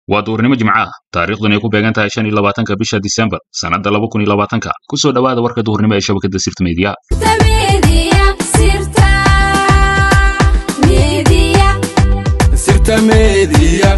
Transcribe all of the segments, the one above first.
waa duurnimo jimca ah taariikhdan ay ku beegan tahay shan iyo labaatanka bisha disembar sannadda laba kun iyo labaatanka ku soo dhowaada warka duurnimo ee shabakadda sirta meediya Sirta Media.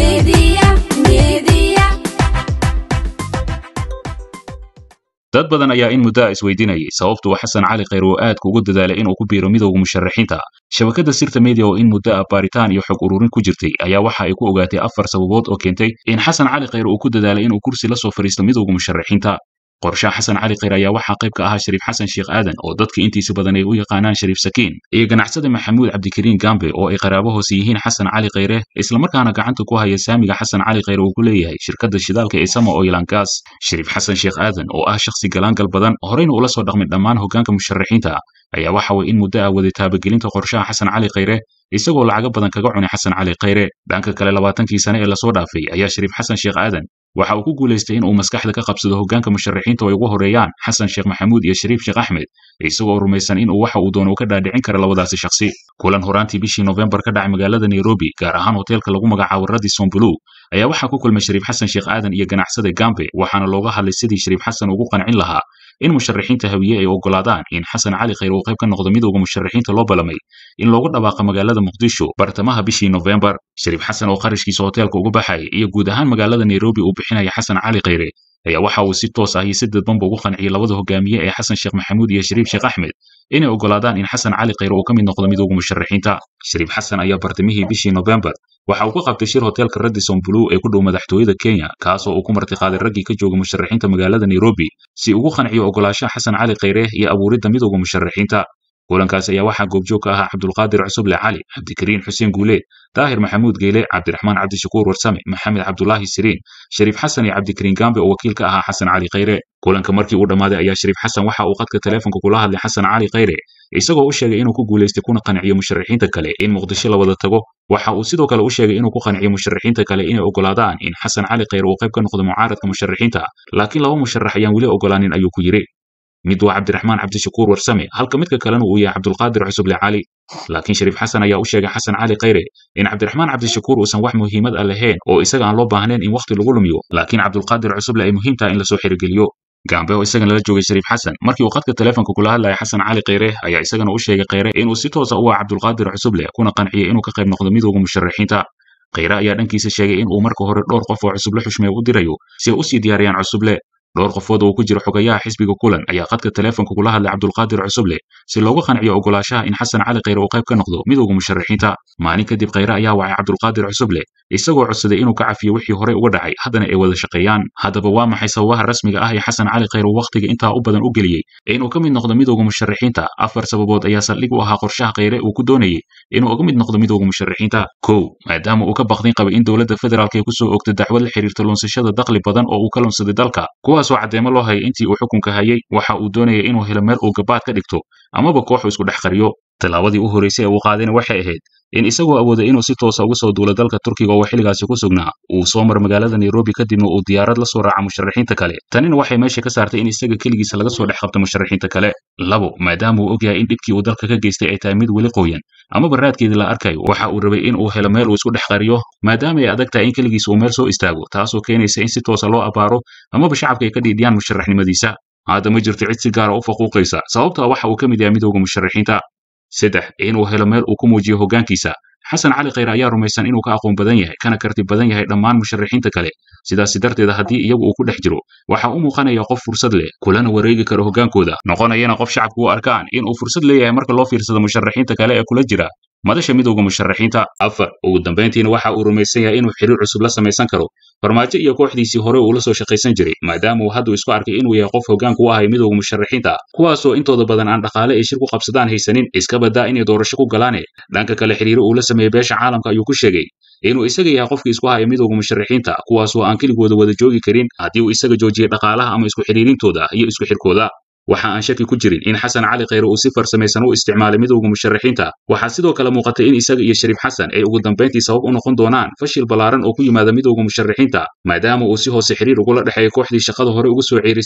dad badan ayaa in muddo a isweydiinayay sababtu uu xasan cali khayr oo aadka ugu dadaalay inuu ku biiro midowga musharaxiinta shabakadda sirta media oo in muddo ah baaritaan iyo xog ururin ku jirtay ayaa waxa ay ku ogaatay afar sababood oo keentay in xasan cali khayr uu ku dadaalay inuu kursi la soo fadhiisto midowga musharaxiinta qorshaha xasan cali khayr ayaa waxaa qayb ka ahaa shariif xasan sheekh aadan oo dadka intiisa badan ay u yaqaanaan shariif sakiin iyo ganacsada maxamuud cabdikariin gambe oo ay qaraabo hoose yihiin xasan cali khayre islamarkaana gacanta ku haya saamiga xasan cali khayre uu ku leeyahay shirkadda shidaalka ee sama oilan gas shariif xasan sheekh aadan oo ah shakhsi galaangal badan horeyna ula soo dhaqmin dhammaan hoggaanka musharaxiinta ayaa waxa way in muddo ah waday taabagelinta qorshaha xasan cali khayre isagoo lacago badan kaga cunay xasan cali khayre dhanka kale labaatankii sane ee lasoo dhaafay ayaa shariif xasan sheekh aadan waxa uu ku guulaystay in uu maskaxda ka qabsado hoggaanka musharaxiinta oo ay ugu horeeyaan xasan sheekh maxamuud iyo shariif sheekh axmed isagoo rumaysan in uu waxa uu doono ka dhaadhicin kara labadaasi shakhsi kulan horaantii bishii noofembar ka dhacay magaalada nairobi gaar ahaan hoteelka lagu magacaabo radison blue ayaa waxaa ku kulmay shariif xasan sheekh aadan iyo ganacsada gambe waxaana looga hadlay sidii shariif xasan ugu qancin lahaa in musharaxiinta hawiye ay oggolaadaan in xasan cali khayr uu qayb ka noqdo midowga musharaxiinta loo balamay in loogu dhawaaqo magaalada muqdisho bartamaha bishii noofembar shariif xasan oo qarashkiisa hoteelka uga baxayay iyo guud ahaan magaalada nairobi uu bixinaya xasan cali khayre ayaa waxa uu si toos ah iyo si dadbanba ugu qanciyey labada hogaamiye ee xasan sheekh maxamuud iyo shariif sheekh axmed inay oggolaadaan in xasan cali khayre uu ka mid noqdo midowga musharaxiinta shariif xasan ayaa bartamihii bishii noofembar waxa uu ka qabtay shir hoteelka radison blue ee ku dhow madaxtooyada kenya kaasoo uu ku martiqaaday raggii ka jooga musharaxiinta magaalada nairobi si ugu qanciyo oggolaashaha xasan cali khayre iyo abuuridda midowga musharaxiinta kulankaas ayaa waxaa goobjoog ka ahaa cabdulqaadir cusuble cali cabdikariin xuseen guuleed daahir maxamuud geyle cabdiraxmaan cabdishakuur warsame maxamed cabdulaahi siriin shariif xasan iyo cabdikariin gambe oo wakiil ka ahaa xasan cali khayre kulanka markii uu dhammaaday ayaa shariif xasan waxa uu qadka teleefonka kula hadlay xasan cali khayre isagoo u sheegay inuu ku guulaystay kuna qanciyo musharaxiinta kale in muqdisho la wada tago waxa uu sidoo kale u sheegay inuu ku qanciyo musharaxiinta kale inay oggolaadaan in xasan cali khayre uu qayb ka noqdo mucaaradka musharaxiinta laakiin laba musharax ayaan weli oggolaanin ayuu ku yidhi mid waa cabdiraxmaan cabdishakuur warsame halka midka kalena uu yahay cabdulqaadir cusuble cali laakiin shariif xasan ayaa u sheegay xasan cali khayre in cabdiraxmaan cabdishakuur uusan wax muhiimad ah lahayn oo isaga aan loo baahnayn in wakhti lagu lumiyo laakiin cabdulqaadir cusuble ay muhiim tahay in lasoo xirigeliyo gambe oo isagana la joogay shariif xasan markii uu qadka teleefonka kula hadlaya xasan cali khayre ayaa isagana u sheegay khayre inuu si toosa u ah cabdulqaadir cusuble kuna qanciyey inuu ka qayb noqdo midowga musharaxiinta khayre ayaa dhankiisa sheegay in uu marka hore dhowr qof oo cusuble xushmee u dirayo si ay u sii diyaariyaan cusuble dhowr qofood oo ku jira xogayaha xisbiga kulan ayaa qadka teleefonka kula hadlay cabdulqaadir cusuble si looga qanciyo oggolaashaha in xasan cali khayre uu qayb ka noqdo midowga musharaxiinta maalin kadib khayre ayaa wacay cabdulqaadir cusuble isagoo codsaday inuu ka cafiyo wixii horey uga dhacay haddana ay wada shaqeeyaan haddaba waa maxay sababaha rasmiga ah ee xasan cali khayre uu wakhtiga intaa u badan u geliyey inuu ka mid noqdo midowga musharaxiinta afar sababood ayaa saldhig u ahaa qorshaha khayre uu ku doonayey inuu uga mid noqdo midowga musharaxiinta kow maadaama uu ka baqdin qabay in dowladda federaalk ay ku soo ogtay dacwad la xiriirta lunsashada dakhli badan oo uu ka lunsaday dalka kuwaasoo caddeemo loo hayay intii uu xukunka hayay waxa uu doonayay inuu helo meel uu gabaad ka dhigto amaba kooxu isku dhex qariyo tallaabadii u horraysay ee uu qaadayna waxay ahayd in isagoo awooday inuu si toosa uga soo duulo dalka turkiga oo xilligaasi ku sugnaa uu soo maro magaalada nairobi kadibna uu diyaarad la soo raaca musharaxiinta kale tanina waxay meesha ka saartay in isaga keligiisa laga soo dhex qabto musharaxiinta kale labo maadaama uu ogyahay in dhibkii uu dalka ka geystay ay tahay mid weli qoyan amaba raadkeedii la arkayo waxa uu rabay in uu helo meel uu isku dhex qariyo maadaama ay adag tahay in keligiisa uu meel soo istaago taasoo keenaysa in si toosa loo abaaro amaba shacabka ay ka dhiidhiyaan musharaxnimadiisa hadda ma jirto cid si gaara u faquuqaysa sababtaa waxa uu ka mid yahay midowga musharaxiinta saddex inuu helo meel uu ku muujiyo hoggaankiisa xasan cali khayre ayaa rumaysan inuu ka aqoon badan yahay kana karti badan yahay dhammaan musharaxiinta kale sidaasi darteeda haddii iyagu uu ku dhex jiro waxa u muuqanaya qof fursad leh kulana wareegi kara hoggaankooda noqonayana qof shacabku u arkaan in uu fursad leeyahay marka loo fiirsado musharaxiinta kale ee kula jira madasha midowga musharaxiinta afar ugu dambayntiina waxa uu rumaysan yahay inuu xiriir cusub la samaysan karo farmaajo iyo kooxdiisii hore uu la soo shaqaysan jiray maadaama uu hadduu isku arkay inuu yahay qof hoggaanka u ahay midowga musharaxiinta kuwaasoo intooda badan aan dhaqaale ay shir ku qabsadaan haysanin iska badaa inay doorasho ku galaane dhanka kale xiriiro uu la sameeyey beesha caalamka ayuu ku sheegay inuu isaga yahay qofkii isku haya midowga musharaxiinta kuwaasoo aan keligooda wada joogi karin haddii uu isaga joojiyey dhaqaalaha ama isku xidhiirintooda iyo isku xirkooda waxa aan shaki ku jirin in xasan cali khayre uu si farsamaysan u isticmaalay midowga musharaxiinta waxaa sidoo kale muuqatay in isaga iyo shariif xasan ay ugu dambayntii sabab u noqon doonaan fashil ballaaran oo ku yimaada midowga musharaxiinta maadaama uu si hoose xiriir ugula dhexeeya kooxdii shaqada hore ugu soo ceerisay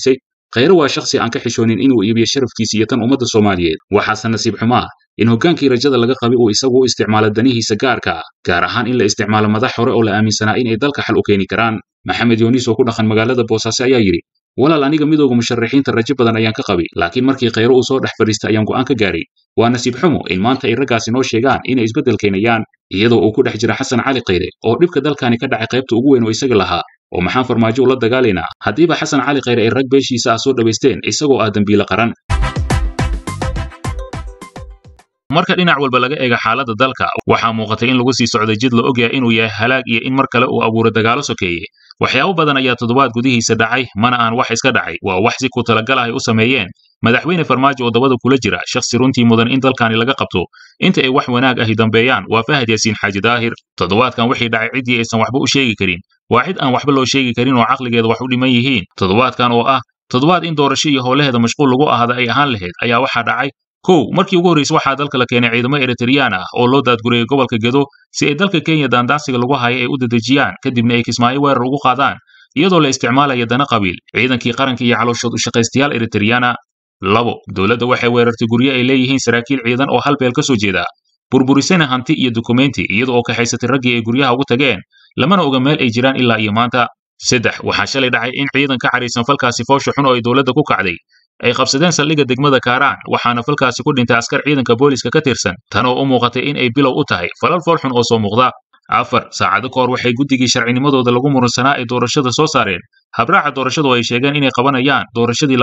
khayre waa shakhsi aan ka xishoonin inuu iibiyo sharafkiisa iyo tan ummadda soomaaliyeed waxaase nasiib xumaa in hoggaankii rajada laga qabay uu isagu u isticmaalo danihiisa gaarka ah gaar ahaan in la isticmaalo madax hore oo la aaminsanaa inay dalka xal u keeni karaan maxamed yooniis oo ku dhaqan magaalada boosaaso ayaa yidhi walaal aniga midooda musharaxiinta rajo badan ayaan ka qabay laakiin markii khayre uu soo dhex fadhiistay ayaan go'aan ka gaaray waa nasiib xumo in maanta ay raggaasi noo sheegaan inay isbeddel keenayaan iyadoo uu ku dhex jira xasan cali khayre oo dhibka dalkani ka dhacay qaybta ugu weyn oo isaga lahaa oo maxaan farmaajo ula dagaalaynaa haddiiba xasan cali khayre ay rag beeshiisa ah soo dhowaysteen isagoo ah dembiile qaran marka dhinac walba laga eega xaaladda dalka waxaa muuqatay in lagu sii socday jid la ogyahay inuu yahay halaag iyo in mar kale uu abuuro dagaalo sokeeye waxyaabo badan ayaa toddobaad gudihiisa dhacay mana aan wax iska dhacay waa wax si ku talagal ah ay u sameeyeen madaxweyne farmaajo oo dabada kula jira shakhsi runtii mudan in dalkani laga qabto inta ay wax wanaag ahi dambeeyaan waa fahad yaasiin xaaji daahir toddobaadkan wixii dhacay ciddii aysan waxba u sheegi karin waa cid aan waxba loo sheegi karin oo caqligeeda wax u dhiman yihiin toddobaadkan oo ah toddobaad in doorasho iyo howlaheeda mashquul lagu ahada ay ahaan lahayd ayaa waxaa dhacay kow markii ugu horraysay waxaa dalka la keenay ciidamo eritreyaan ah oo loo daadgurayay gobolka gedo si ay dalka kenya daandaansiga lagu haya ay u dedejiyaan kadibna ay kismaayo weerar ugu qaadaan iyadoo la isticmaalaya dana qabiil ciidankii qaranka iyo calooshood u shaqaystayaal eritreyana labo dowladda waxay weerartay guryo ay leeyihiin saraakiil ciidan oo hal beel ka soo jeeda burburisana hanti iyo dukumenti iyada oo kaxaysatay raggii ay guryaha ugu tageen lamana oga meel ay jiraan ilaa iyo maanta saddex waxaa shalay dhacay in ciidan ka xariisan falkaasi foosha xun oo ay dowladda ku kacday ay qabsadeen saldhigga degmada kaaraan waxaana falkaasi ku dhintay askar ciidanka booliska ka tirsan tan oo u muuqatay in ay bilow u tahay falal fool xun oo soo muuqda afar saacado ka hor waxay guddigii sharcinimadooda lagu murunsanaa ay doorashada soo saareen habraaca doorashadu ay sheegeen inay qabanayaan doorashadii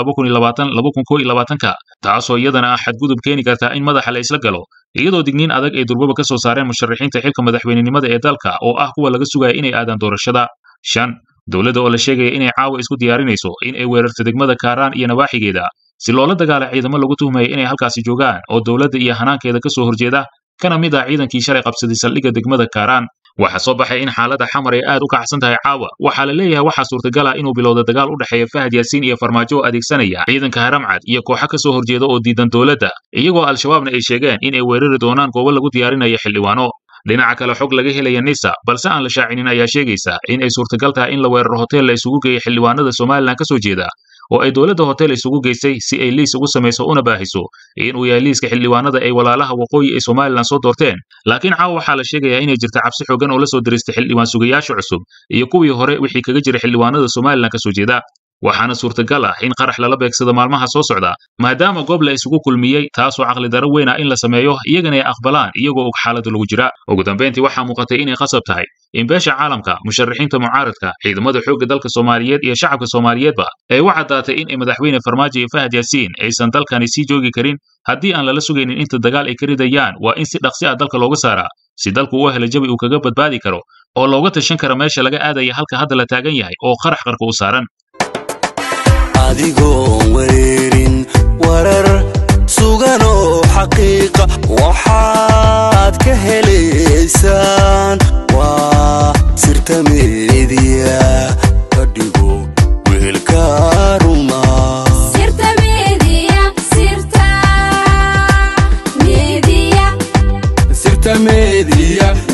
ka taasoo iyadana ah xadgudub keeni kartaa in madaxa la isla galo iyadoo digniin adag ay durbaba ka soo saareen musharaxiinta xilka madaxweynenimada ee dalka oo ah kuwa laga sugaya inay aadaan doorashada shan dowladda oo la sheegaya inay caawa isku diyaarinayso in ay weerarto degmada kaaraan iyo nawaaxigeeda si loola dagaala ciidamo lagu tuhmaya inay halkaasi joogaan oo dowladda iyo hanaankeeda ka soo horjeeda kana mid ah ciidankii shalay qabsaday saldhigga degmada kaaraan waxaa soo baxay in xaaladda xamar ay aad u kacsan tahay caawa waxaa la leeyahay waxaa suurtagal ah inuu bilowda dagaal u dhexeeya fahad yaasiin iyo farmaajo oo adeegsanaya ciidanka haramcad iyo kooxo ka soo horjeeda oo diidan dowladda iyagoo al-shabaabna ay sheegeen in ay weerari doonaan goobo lagu diyaarinayo xildhibaano dhinaca kale xog laga helaya nisa balse aan la shaacinin ayaa sheegaysa in ay suurtagal tahay in la weeraro hotel la isugu geeyay xildhibaanada somalilan ka soo jeeda oo ay dowladda hotel isugu geysay si ay liis ugu samayso una baahiso inuu yahay liiska xildhibaanada ay walaalaha waqooyi ee somalilan soo doorteen laakiin caawa waxaa la sheegayaa inay jirta cabsi xoogan oo la soo diristay xildhibaan sugayaasha cusub iyo kuwii hore wixii kaga jira xildhibaanada somalilan ka soo jeeda waxaana suurtagal ah in qarax lala beegsado maalmaha soo socda maadaama goob la isugu kulmiyey taasoo caqli daro weyn ah in la sameeyo iyagana ay aqbalaan iyagoo og xaaladda lagu jira ugu dambayntii waxaa muuqatay inay qasab tahay in beesha caalamka musharaxiinta mucaaradka ciidamada xoogga dalka soomaaliyeed iyo shacabka soomaaliyeedba ay u caddaatay in madaxweyne farmaajo iyo fahad yaasiin aysan dalkani sii joogi karin haddii aan lala sugaynin inta dagaal ay ka ridayaan waa in si dhaqsi ah dalka looga saaraa si dalku u helo jabi uu kaga badbaadi karo oo looga tashan karo meesha laga aadaya halka hadda la taagan yahay oo qarax qarka u saaran adigoon wareerin warar suganoo xaqiiqa waxaad ka helaysaan waa sirta meediya ka dhigo wehelka ruma Sirta Media, Sirta Media. sirta meediya